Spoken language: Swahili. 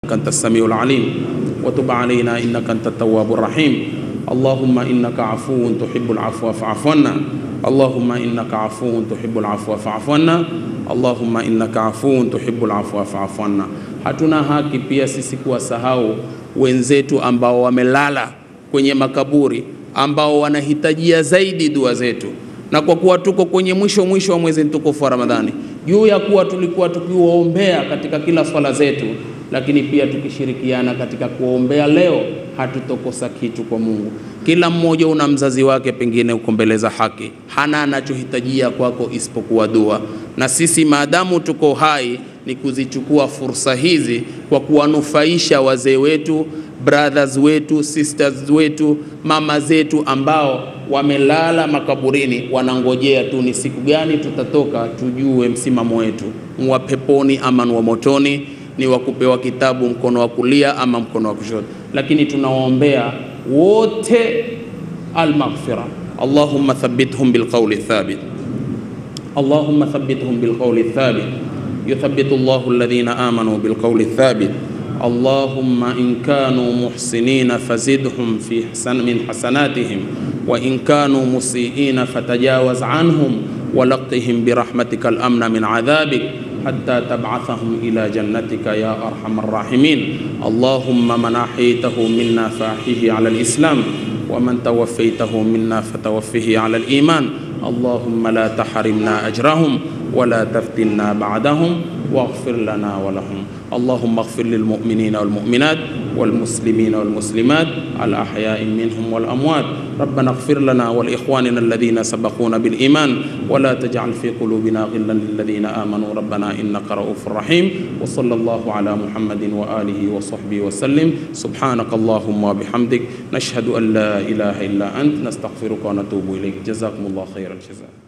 أنت السميع العليم وتب علينا إنك أنت التواب الرحيم اللهم إنك عفو تحب العفو فاعف عنا اللهم إنك عفو تحب العفو فاعف عنا اللهم إنك عفو تحب العفو فاعف عنا hatuna haki pia sisi kuwasahau wenzetu ambao wamelala kwenye makaburi ambao wanahitajia zaidi dua zetu na kwa kuwa tuko kwenye mwisho mwisho wa mwezi mtukufu wa Ramadhani, juu ya kuwa tulikuwa tukiwaombea katika kila swala zetu, lakini pia tukishirikiana katika kuwaombea leo, hatutokosa kitu kwa Mungu. Kila mmoja una mzazi wake, pengine uko mbele za haki, hana anachohitajia kwako isipokuwa dua, na sisi maadamu tuko hai ni kuzichukua fursa hizi kwa kuwanufaisha wazee wetu brothers wetu sisters wetu mama zetu ambao wamelala makaburini wanangojea tu ni siku gani tutatoka tujue msimamo wetu ni wa peponi ama ni wa motoni ni wa kupewa kitabu mkono wa kulia ama mkono wa kushoto lakini tunawaombea wote almaghfira allahumma thabbithum bilqawli thabit اللهم ثبتهم بالقول الثابت يثبت الله الذين آمنوا بالقول الثابت اللهم إن كانوا محسنين فزدهم في حسن من حسناتهم وإن كانوا مسيئين فتجاوز عنهم ولقهم برحمتك الأمن من عذابك حتى تبعثهم إلى جنتك يا أرحم الراحمين اللهم من أحييته منا فأحيه على الإسلام ومن توفيته منا فتوفه على الإيمان اللهم لا تحرمنا أجرهم ولا تفتنا بعدهم واغفر لنا ولهم اللهم اغفر للمؤمنين والمؤمنات والمسلمين والمسلمات الأحياء منهم والأموات ربنا اغفر لنا ولإخواننا الذين سبقونا بالإيمان ولا تجعل في قلوبنا غلا للذين آمنوا ربنا إنك رؤوف رحيم وصلى الله على محمد وآله وصحبه وسلم سبحانك اللهم وبحمدك نشهد أن لا إله إلا أنت نستغفرك ونتوب إليك جزاكم الله خير الجزاء